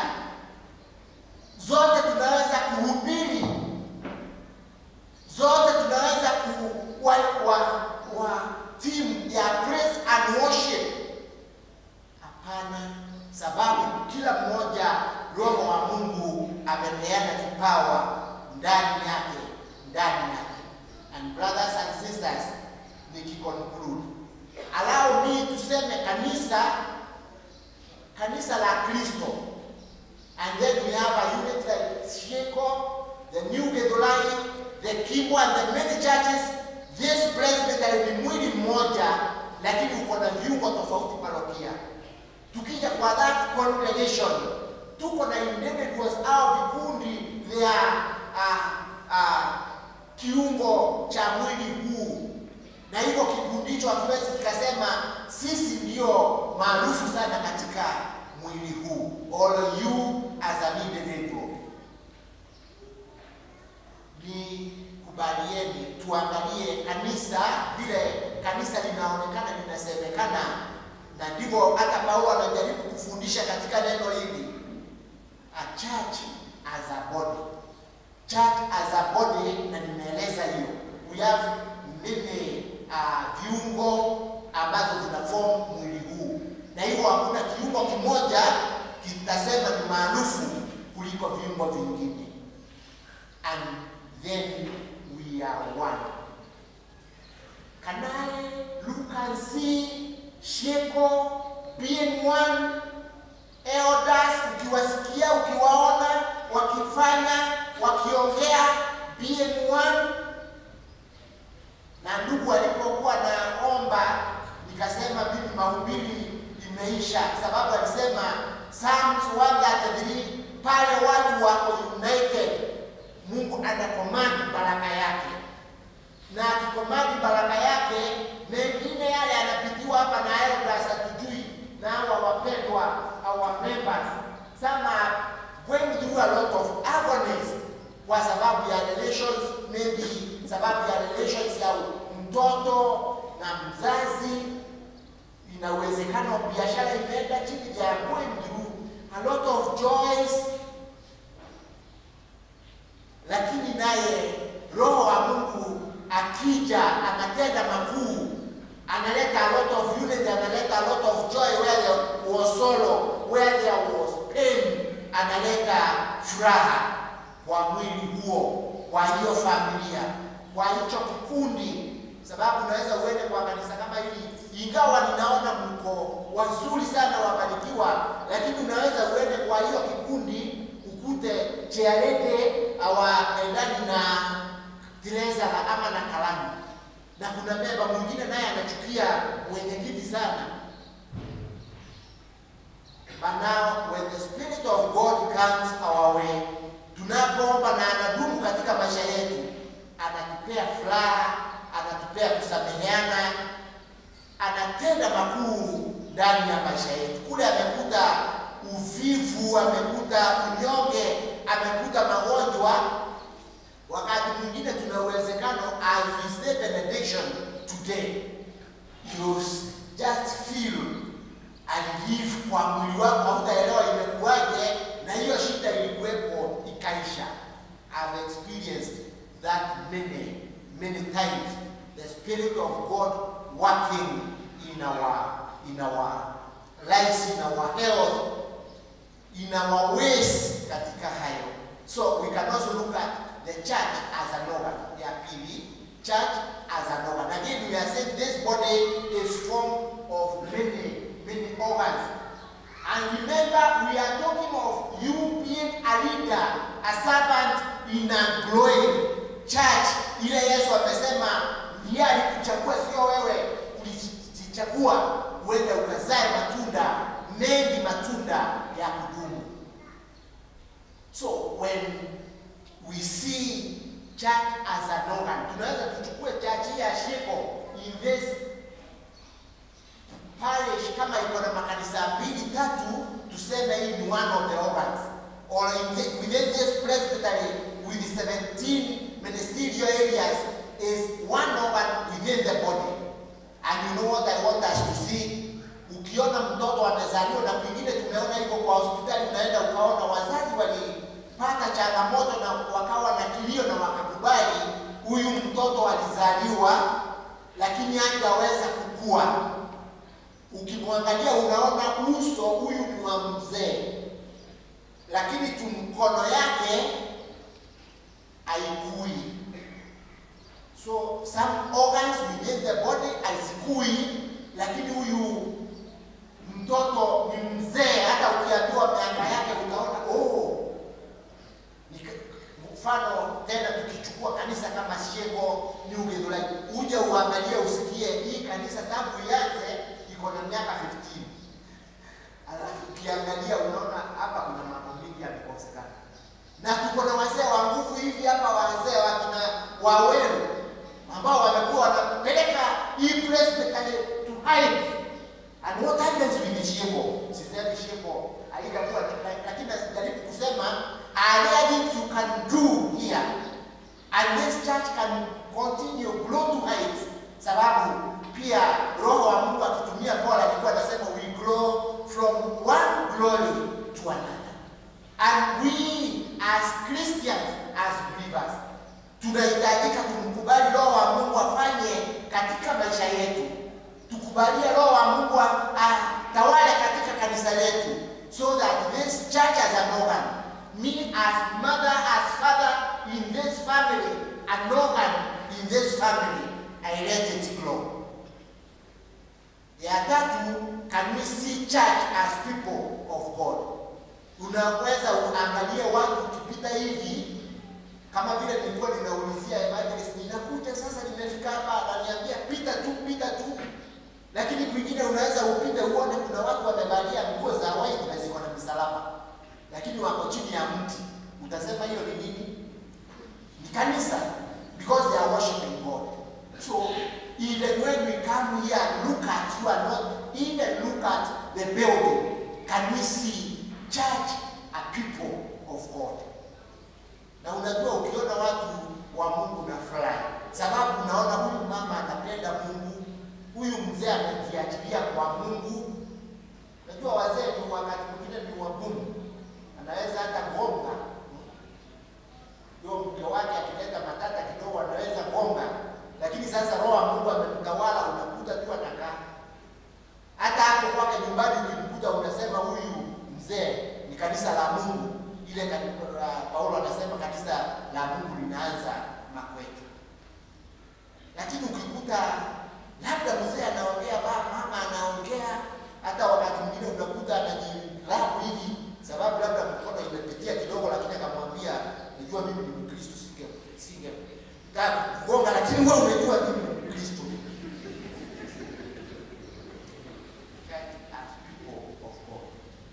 zote tunaweza kuhubiri, zote tunaweza kuwa wa, wa team ya praise and worship. Hapana, sababu kila mmoja Roho wa Mungu amepeana kipawa ndani yake, ndani yake. And brothers and sisters, nikiconclude, allow me tuseme kanisa, kanisa la Kristo, and then we have a unit like Sheko, the New Gedolai, the Kimbo and the many churches. This presbytery ni mwili mmoja, lakini uko na viungo tofauti parokia. Tukija kwa that congregation, tuko na individuals au vikundi vya uh, uh, kiungo cha mwili huu, na hivyo kikundi hicho hatuwezi kikasema sisi ndio maarufu sana katika mwili huu, all you as an individual. Ni kubalieni tuangalie kanisa vile kanisa linaonekana linasemekana, na ndivyo hata Paulo anajaribu kufundisha katika neno hili, a church as a body church as a body, na nimeeleza hiyo. We have many uh, viungo ambazo zina form mwili huu, na hivyo hakuna kiungo kimoja kitasema ni maarufu kuliko viungo vingine, and then we are one. Can I look and see Sheko being one elders, ukiwasikia ukiwaona wakifanya wakiongea being one. Na ndugu alipokuwa naomba, nikasema mimi mahubiri imeisha, sababu alisema Psalms 133 pale watu wako united, Mungu anakomandi baraka yake, na akikomandi baraka yake, mengine yale yanapitiwa hapa na elders hatujui, na hawa wapendwa, our members some are going through a lot of agonies kwa sababu ya relations, maybe sababu ya relations ya mtoto na mzazi. Ina uwezekano biashara imeenda chini, they are going through a lot of joys, lakini naye Roho wa Mungu akija anatenda makuu, analeta a lot of unity, analeta a lot of joy where there was sorrow, where there was pain analeta furaha kwa mwili huo, kwa hiyo familia, kwa hicho kikundi, sababu unaweza uende kwa kanisa kama hili, ingawa ninaona mko wazuri sana wabarikiwa, lakini unaweza uende kwa hiyo kikundi ukute chearete awaendani na Teresa ama na kalamu, na kuna memba mwingine naye anachukia mwenyekiti sana But now when the Spirit of God comes our way, tunapoomba na anadumu katika maisha yetu, anatupea furaha, anatupea kusameheana, anatenda makuu ndani ya maisha yetu. Kule amekuta uvivu, amekuta unyonge, amekuta magonjwa. Wakati mwingine tuna uwezekano as we say benediction today, you just feel alive kwa mwili wako, hautaelewa imekuwaje, na hiyo shida ilikuwepo ikaisha. I've experienced that many many times, the spirit of God working in our in our lives, in our health, in our ways katika hayo. So we can also look at the church as an organ. Ya pili, church as an organ. Again, we are saying this body is formed of many many organs. And remember, we are talking of you being a leader, a servant in a growing church. Ile Yesu amesema ndiye alikuchagua, sio wewe ulijichagua uende ukazae matunda mengi, matunda ya kudumu. So when we see church as an organ, tunaweza tuchukue church hii ya Sheko in this parish kama iko na makanisa mbili tatu, tuseme hii ni one of the organs or in the, within this presbytery with 17 ministerial areas is one organ within the body. And you know what I want us to see? Ukiona mtoto amezaliwa, na kwingine tumeona hivyo kwa hospitali, unaenda ukaona wazazi walipata changamoto na wakawa na kilio na wakakubali huyu mtoto alizaliwa, lakini hangeweza kukua. Ukimwangalia unaona uso huyu ni wa mzee, lakini tu mkono yake haikui. So some organs within the body hazikui, lakini huyu mtoto ni mzee. Hata ukiambiwa miaka yake utaona oh. Ni ka- Mfano tena tukichukua kanisa kama Shego New Githurai, uje uangalie usikie hii kanisa tangu ianze iko na miaka 15 alafu ukiangalia unaona hapa kuna mambo mengi yamekosekana, na tuko na wazee wa nguvu hivi hapa, wazee wakina Waweru ambao wamekuwa wanapeleka hii presbytery to height and what happens with Shego. Sisemi Shego haijakuwa, lakini najaribu kusema are there things you can do here and this church can continue grow to height, sababu pia Roho wa Mungu akitumia Paul alikuwa anasema we grow from one glory to another. And we as Christians, as believers, tunahitajika kumkubali Roho wa Mungu afanye katika maisha yetu, tukubalie Roho wa Mungu a- atawale katika kanisa letu, so that this church as an organ, me as mother, as father in this family, an organ in this family, I let it grow. Ya tatu, can we see church as people of God? Unaweza uangalie watu ukipita hivi, kama vile nilikuwa ninaulizia evangelist, ninakuja sasa, nimefika hapa, ananiambia pita tu, pita tu, lakini kwingine unaweza upite uone kuna watu wamevalia nguo za white na ziko na misalaba, lakini wako chini ya mti. Utasema hiyo ni nini? Ni kanisa, because they are worshiping God. So even when we come here and look at you and not even look at the building, can we see church are people of God? Na unajua ukiona watu wa Mungu na furahi, sababu unaona huyu mama anapenda Mungu, huyu mzee amejiachilia kwa Mungu. Unajua wazee ni wakati mwingine ni wagumu, anaweza hata gonga huyo mke wake akileta matata kidogo anaweza gonga, lakini sasa roho wa Mungu amemtawala, unakuta tu anakaa. Hata hapo kwake nyumbani ukimkuta unasema huyu mzee ni kanisa la Mungu. Ile kanisa, Paulo anasema kanisa la Mungu linaanza Makwete. Lakini ukikuta labda mzee anaongea, baba mama anaongea, hata wakati mwingine unakuta anajilabu hivi, sababu labda mkono imepitia kidogo, lakini akamwambia najua mimi ni Mkristo, singe singe taka kugonga, lakini wewe umejua mimi ni Mkristo. Church as people of God.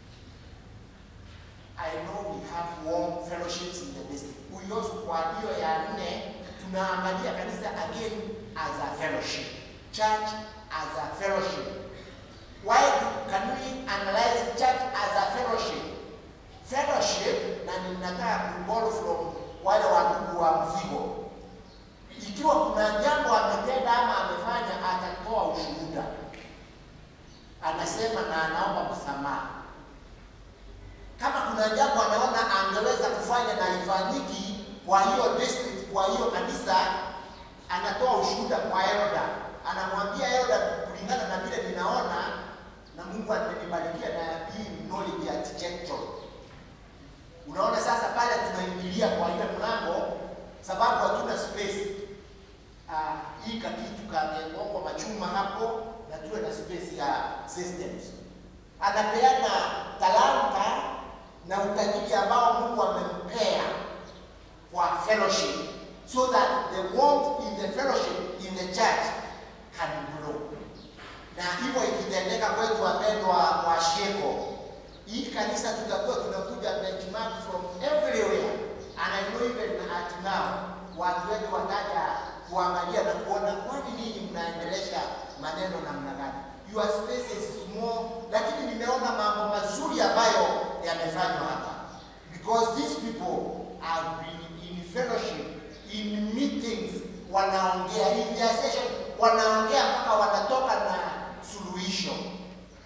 I know we have warm fellowships in the district. We also kwa hiyo ya nne tunaangalia kanisa again as a fellowship. Church as a fellowship. Why do- can we analyze church as a fellowship? Fellowship, na ninataka kuborrow from wale wandugu wa mzigo. Ikiwa kuna jambo ametenda ama amefanya, atatoa ushuhuda, anasema na anaomba msamaha kama kuna jambo anaona angeweza kufanya na ifanyiki kwa hiyo district, kwa hiyo kanisa, anatoa ushuhuda kwa elda, anamwambia elda, kulingana na vile ninaona na Mungu amenibarikia na hii knowledge ya architecture. Unaona sasa pale tunaingilia kwa ile mlango, sababu hatuna space. Ah, hii kakitu kamewekwa machuma hapo na tuwe na space ya systems. Anapeana talanta na utajiri ambao Mungu amempea kwa fellowship so that the warmth in the fellowship in the church can grow. Na hivyo ikitendeka kwetu, wapendwa wa Sheko, hii kanisa tutakuwa tunakuja benchmark from everywhere and I know even at now watu wetu wataja kuangalia na kuona kwani ninyi mnaendelesha maneno namna gani. Your space is small, lakini nimeona mambo mazuri ambayo yamefanywa hapa because these people have been in fellowship in meetings, wanaongea in their session, wanaongea mpaka wanatoka na suluhisho.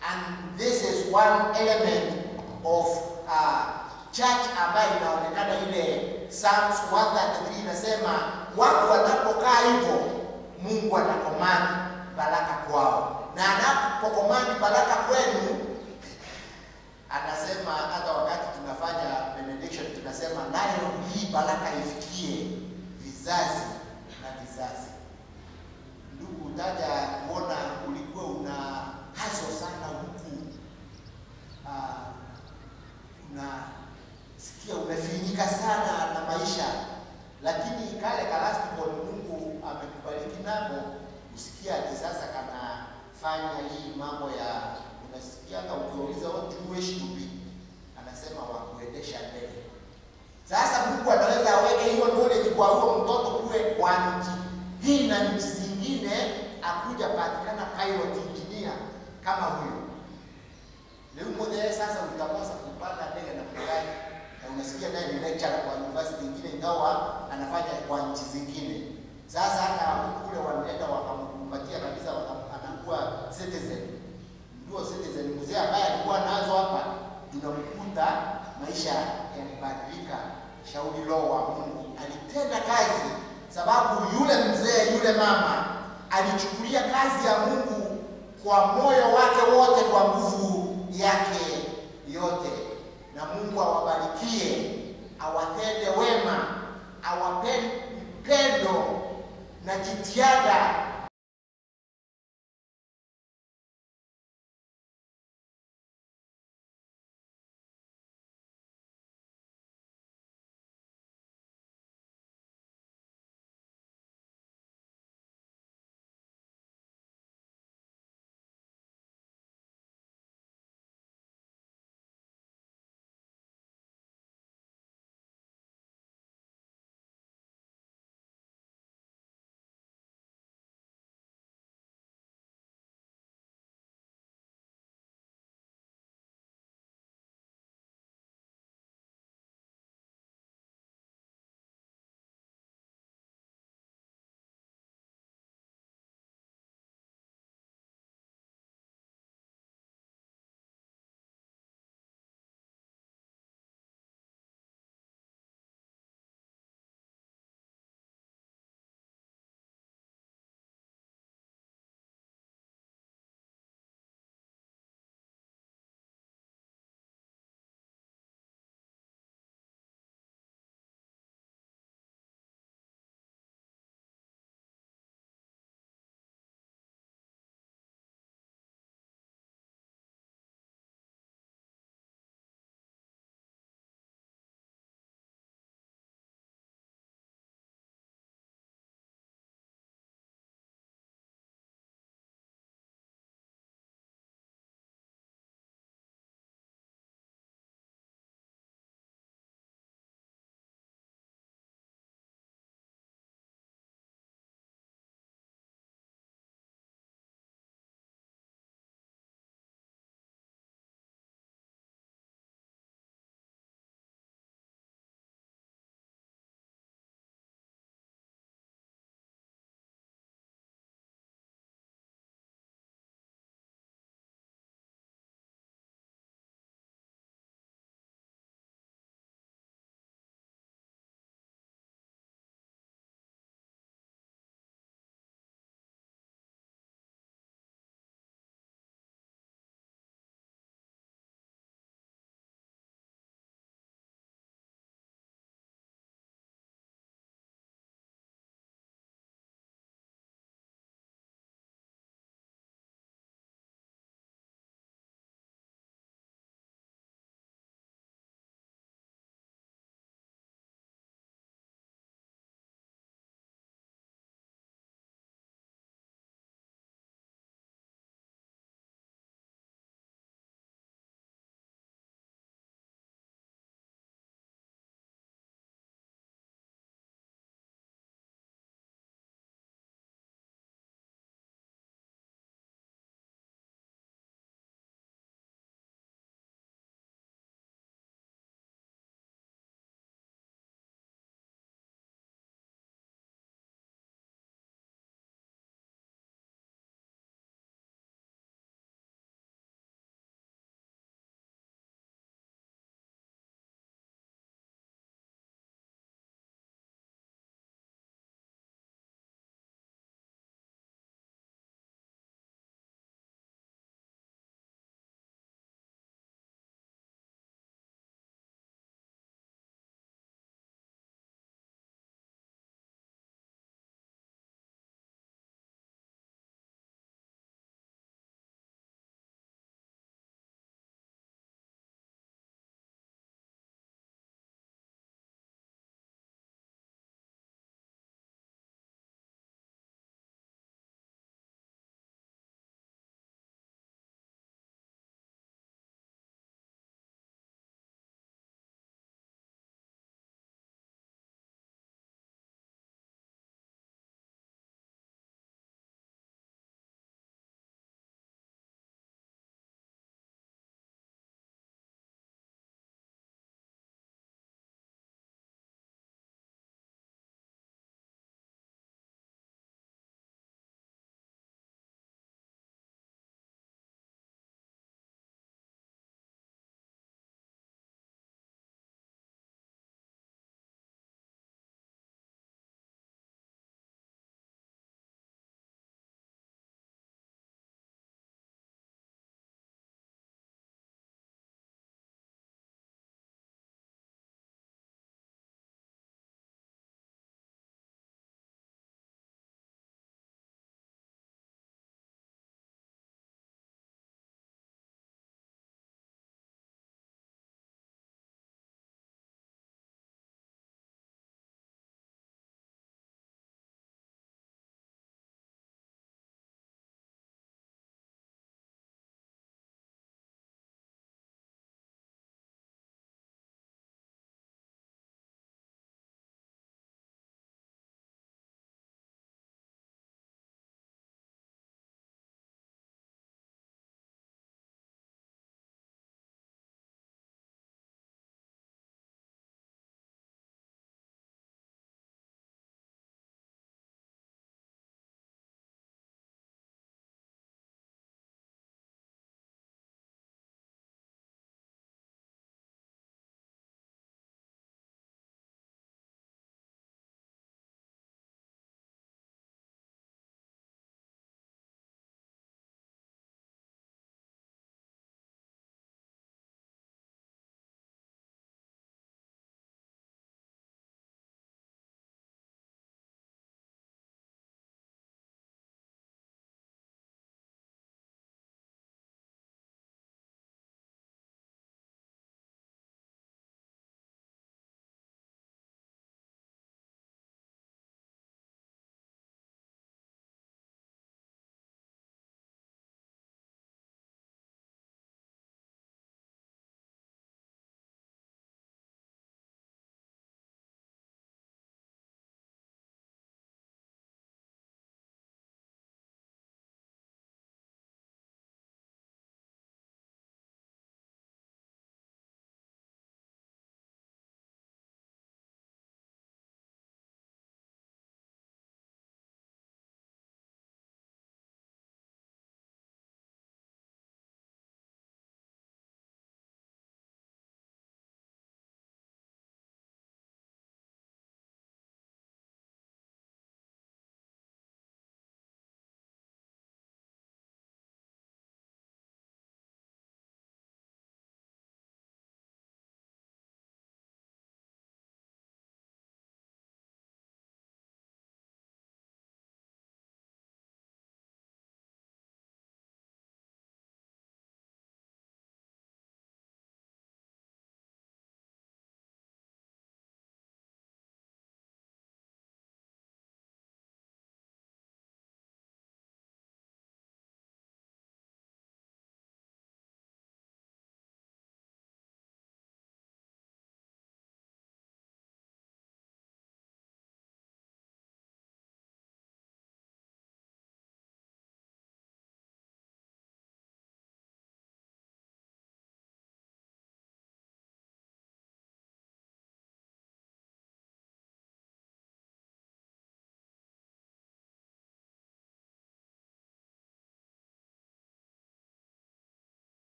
and this is one element of uh, church ambayo inaonekana ile Psalms 133 inasema watu wanapokaa hivyo Mungu anakomandi baraka kwao, na anapokomandi baraka kwenu anasema hata wakati tunafanya benediction tunasema nayo hii baraka ifikie vizazi na vizazi. Ndugu, utaja kuona ulikuwa una haso sana huku uh, unasikia umefinyika sana na maisha, lakini kale kalastiko Mungu amekubariki nako, usikia ati sasa kanafanya hii mambo ya unasikianga ukiuliza what do you wish to be, anasema wakuendesha ndege. Sasa Mungu anaweza aweke hiyo knowledge kwa huo mtoto kuwe kwa nchi hii na nchi zingine, akuja patikana pilot engineer kama huyo. Leo mmoja sasa utakosa kupanda ndege na kugani, na unasikia naye ni lecturer kwa university nyingine, ingawa anafanya kwa nchi zingine. Sasa hata kule wanaenda wakampatia kabisa, waka- anakuwa citizen ndio citizen mzee ambaye alikuwa nazo hapa, tunamkuta maisha yalibadilika. Shauri roho wa Mungu alitenda kazi, sababu yule mzee yule mama alichukulia kazi ya Mungu kwa moyo wake wote, kwa nguvu yake yote. Na Mungu awabarikie, awatende wema, awape pendo na jitihada